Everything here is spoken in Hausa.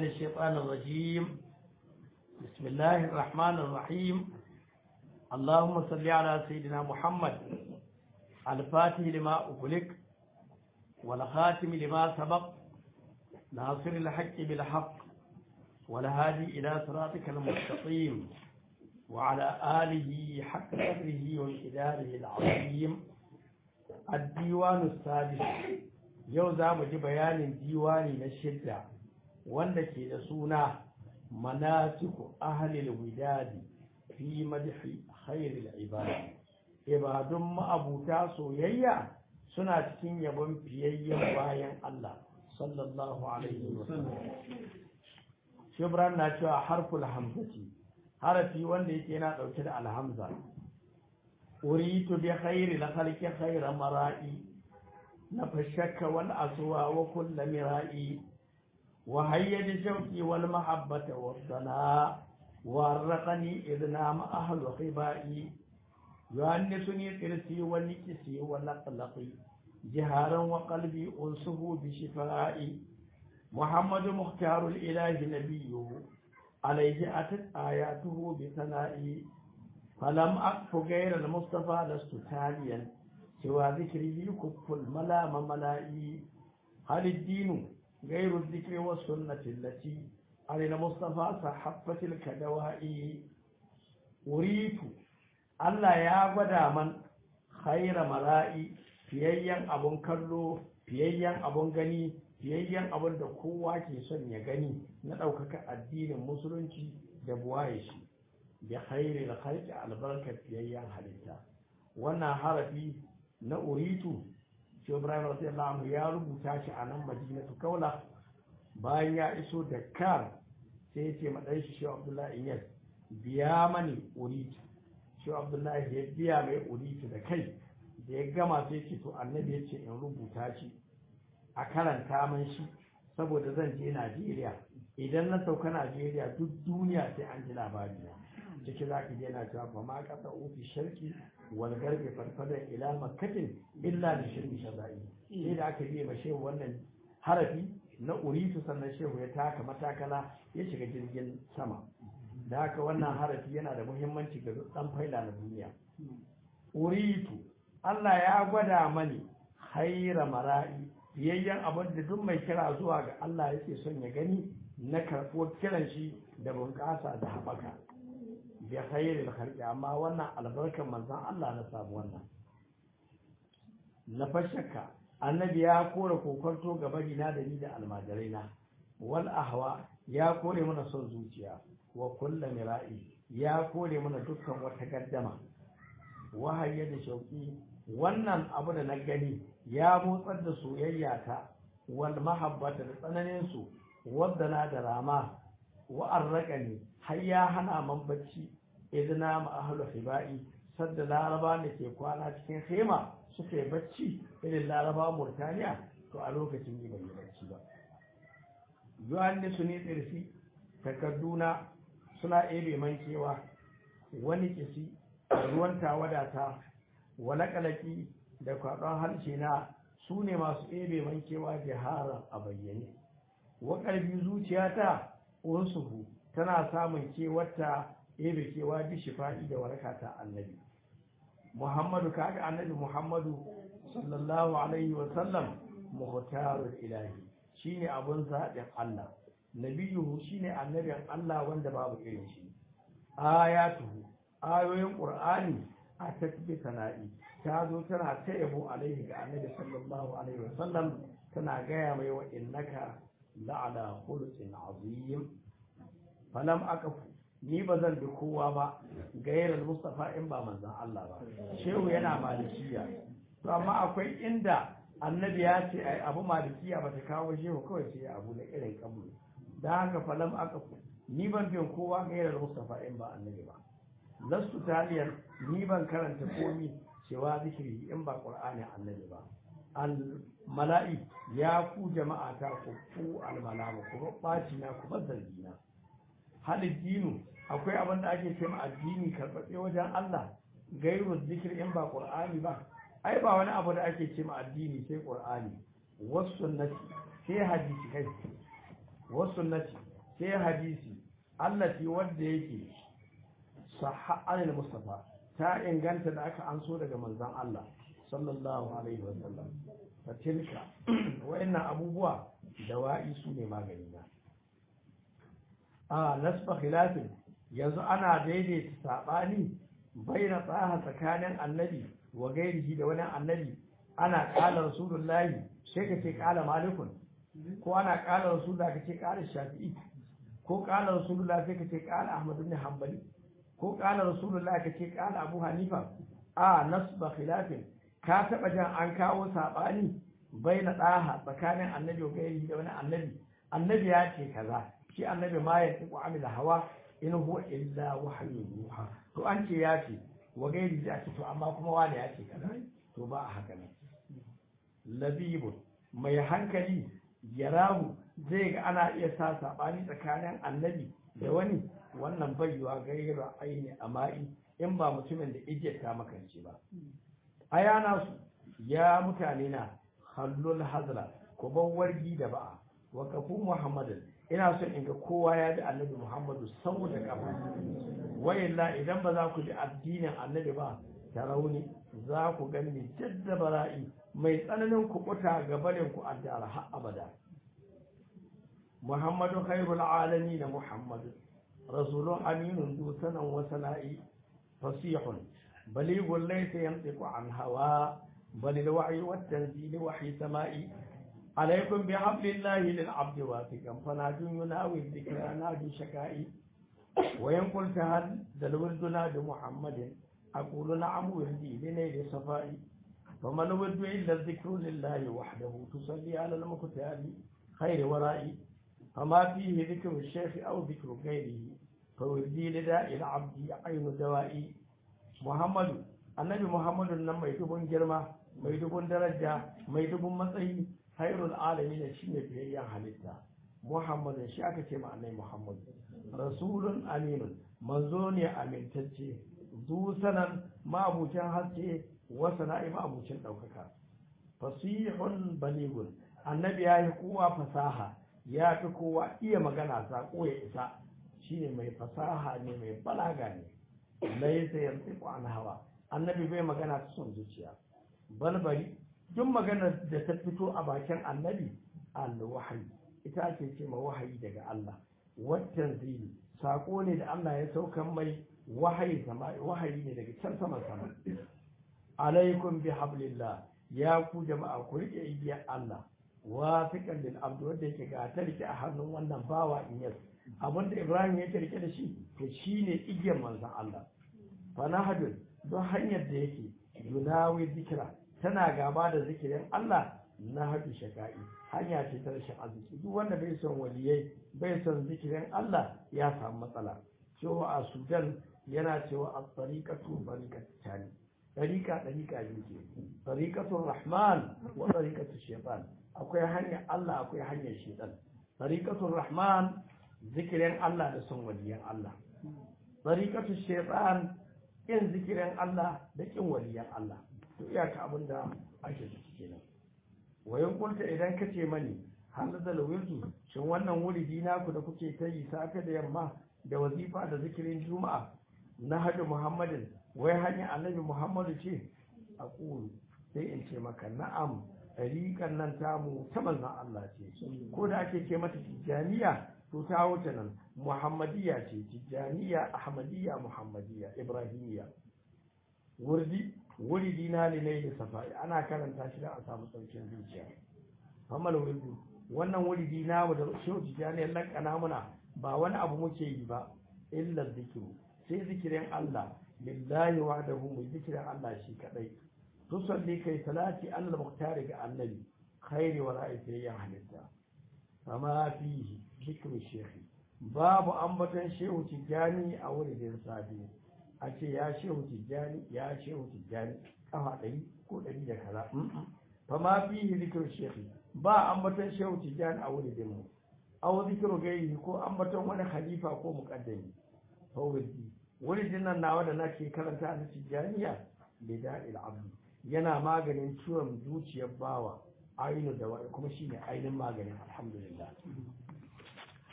من الشيطان الرجيم بسم الله الرحمن الرحيم اللهم صل على سيدنا محمد الفاتح لما أغلق والخاتم لما سبق ناصر الحق بالحق والهادي إلى صراطك المستقيم وعلى آله حق قدره وإداره العظيم الديوان السادس yau za mu ji bayanin diwani na shidda wanda ke da suna manatiku ahlil widadi fi madhi khairil ibadi ibadun ma'abuta soyayya suna cikin yabon fiyayyen bayan Allah sallallahu alaihi wasallam shibran na cewa harful hamzati harafi wanda yake yana dauke da alhamza uritu bi khairil khalqi khayra mara'i نفشك والأسوى وكل مرائي وهيج شوقي والمحبة والثناء وارقني إذ نام أهل خبائي يؤنسني ترسي ونكسي ولقلقي جهارا وقلبي أنسه بشفائي محمد مختار الإله نبيه عليه أتت آياته بثنائي فلم أقف غير المصطفى لست تاليا سوى ذكره كف الملام ملائي هل الدين غير الذكر والسنة التي على المصطفى صحفة الكدوائي أريد Allah ya gwada man khaira mala'i fiyayyen abun kallo fiyayyen abun gani fiyayyen abun da kowa ke son ya gani na ɗaukaka addinin musulunci da buwaye shi bi khairi da khalqi albarkar fiyayyen halitta wannan harafi na uritu shi ibrahim radiyallahu anhu ya rubuta shi a nan madinatu kaula bayan ya iso da kar sai ya ce madan shi shi abdullahi inyas biya mani uritu shi abdullahi ya biya mai uritu da kai da ya gama sai ce to annabi ya ce in rubuta shi a karanta man shi saboda zan je najeriya idan na sauka najeriya duk duniya sai an ji labari na ciki za ki je na cewa fa ma kasa ofi sharki wal garbe farfadan ila makkatin illa da shirki shaza'i sai da aka biya ma shehu wannan harafi na uritu sannan shehu ya taka matakala ya shiga jirgin sama da haka wannan harafi yana da muhimmanci ga dan faila na duniya uritu Allah ya gwada mani haira mara'i biyayyen abin da duk mai kira zuwa ga Allah yake son ya gani na karɓuwar kiran shi da bunƙasa da haɓaka bi khairil khalqi amma wannan albarkar manzon Allah na samu wannan na fashaka annabi ya kore kokonto ga barina da ni da almajirai na wal ahwa ya kore mana son zuciya wa kullu mira'i ya kore mana dukkan wata gaddama wahayya da shauki wannan abu da na gani ya motsar da soyayya ta wal mahabbata da tsananin su wadda na da rama wa arraqani har ya hana man bacci idna ma ahlu hibai sadda laraba da ke kwana cikin hema suka yi bacci irin laraba murtaniya to a lokacin yi bai bacci ba yuhanni su ne tsirfi takarduna suna ebe mankewa wani kisi ruwan tawadata wala kalaki da kwaɗon harshe na su ne masu ebe mankewa jiharar a bayyane wa ƙarfi zuciyata unsuhu tana samun kewarta ebe kewa bi shifa'i da waraka ta annabi muhammadu kaga annabi muhammadu sallallahu alaihi wa sallam muhtarul ilahi shine abun zaɓin Allah nabiyuhu shine annabin Allah wanda babu irin shi ayatuhu ayoyin qur'ani a tasbih sana'i ta zo tana ta yabo alaihi ga annabi sallallahu alaihi wa sallam tana gaya mai wa innaka la'ala khuluqin azim falam akafu ni ba zan bi kowa ba gairar mustafa in ba manzan Allah ba shehu yana malikiya to amma akwai inda annabi ya ce ai abu malikiya ba ta kawo shehu kawai sai abu na irin kabulu dan haka falam akafu ni ban bin kowa gairar mustafa in ba annabi ba lastu taliyan ni ban karanta komi cewa zikiri in ba qur'ani annabi ba al mala'i ya ku jama'a ta ku ku al malamu ku baci na ku bazargi na halin dinu akwai abin da ake ce addini karɓaɓɓe wajen Allah gairu zikir in ba qur'ani ba ai ba wani abu da ake ce addini sai qur'ani wasu sunnati sai hadisi kai wasu sunnati sai hadisi allati wanda yake sahha anil mustafa ta inganta da aka anso daga manzon Allah sallallahu alaihi wasallam ta tilka wa'annan abubuwa dawa'i su ne magani na a nasfa khilafin yanzu ana daidaita sabani baina tsaha tsakanin annabi wa gairihi da wani annabi ana kala rasulullahi sai ka ce kala malikun ko ana kala rasulullahi ka ce kala shafi'i ko kala rasulullahi sai ka ce kala ahmad ibn hanbali ko kala rasulullahi ka ce kala abu hanifa a nasba khilafin ka taba jan an kawo sabani baina tsaha tsakanin annabi wa gairihi da wani annabi annabi ya ce kaza shi annabi ma ya tiku amila hawa in huwa illa wahyu yuha to an ce ya ce wa gairi ya ce to amma kuma wani ya ce kaza to ba a haka ne labibu mai hankali yarahu zai ga ana iya sa sabani tsakanin annabi da wani wannan bayyuwa gaira aini ama'i in ba mutumin da ije ta makance ba ayana su ya mutane na hallul hazla ko ban wargi da ba'a wa kafu muhammadin ina son in ga kowa ya bi annabi muhammadu sau da kafa wayilla idan ba za ku bi addinin annabi ba ta rauni za ku gani jadda bara'i mai tsananin kuɓuta ga barin ku addara har abada muhammadu khairul alami da muhammadu rasulun aminun dusanan wasana'i fasihun baligun laysa yantiqu an hawa bal alwahyi wat tanzil wahyi sama'i عليكم بحبل الله للعبد واثقا فناد يناوي الذكر نادي شكائي وإن قلت هل الورد ناد محمد أقول نعم وردي لنيل صفائي فما الورد إلا الذكر لله وحده تصلي على المختار خير ورائي فما فيه ذكر الشيخ أو ذكر غيره فوردي لداء العبد عين دوائي محمد النبي محمد لما يتبون جرمه mai dubun daraja mai dubun matsayi hairul alami ne shine biyayyen halitta muhammadin shi aka ce ma'anai muhammad rasulun aminun manzo ne amintacce zu sanan ma'abucin haske wasa na'i ma'abucin ɗaukaka fasihun baligun annabi ya yi kowa fasaha ya fi kowa iya magana saƙo ya isa shine mai fasaha ne mai balaga ne laisa yantiqu an hawa annabi bai magana ta son zuciya balbari duk maganar da ta fito a bakin annabi al-wahayi ita ake ce ma wahayi daga Allah wattan zili sako ne da Allah ya saukan mai wahayi sama wahayi ne daga can sama sama alaikum bi hablillah ya ku jama'a ku rike igiyar Allah wafiqan lil abd wanda yake ga ta rike a hannun wannan bawa in yas abinda Ibrahim yake rike da shi to shine igiyar manzon Allah fa nahadun don hanyar da yake yunawi zikira tana gaba da zikirin Allah na haɗu shaka'i hanya ce ta rashin arziki duk wanda bai son waliyai bai son zikirin Allah ya samu matsala cewa a Sudan yana cewa a tsariƙatu tani ɗariƙa ɗariƙa biyu ke ɗariƙatun Rahman wa ɗariƙatun Shaitan akwai hanyar Allah akwai hanyar Shaitan ɗariƙatun Rahman zikirin Allah da son waliyan Allah ɗariƙatun Shaitan ƙin zikirin Allah da ƙin waliyan Allah to iyaka abin da ake ciki kenan wayan kulta idan ka ce mani halazal wirdu shin wannan wuridi naku da kuke ta yi safe da yamma da wazifa da zikirin juma'a na hajji muhammadin wai hanyar annabi muhammadu ce a ƙuru sai in ce maka na'am ɗariƙar nan tamu ta manzan Allah ce ko da ake ce mata tijjaniya to ta wuce nan muhammadiyya ce tijjaniya ahmadiyya muhammadiyya ibrahimiyya wurdi wuridi na ne da safari ana karanta shi da a samu saukin zuciya famal wurdi wannan wuridi na mu da shehu tijjani lakana muna ba wani abu muke yi ba illa zikiru sai zikirin Allah lillahi wahdahu mu zikirin Allah shi kadai tusalli kai salati Allah muhtari ga annabi khairi wa ra'aytiyan halitta fama fihi zikru shekhi babu ambaton shehu tijjani a wurin sabi a ce ya shehu tijjani ya shehu tijjani kafa ɗari ko ɗari da kaza fa ma fihi zikru shekhi ba ambaton shehu tijjani a wurin mu aw zikru gairi ko ambaton wani khalifa ko muqaddami fa wurdi wurin nan nawa da nake karanta na tijjaniya bida'il abdi yana maganin ciwon zuciyar bawa ainu da kuma shine ainihin maganin alhamdulillah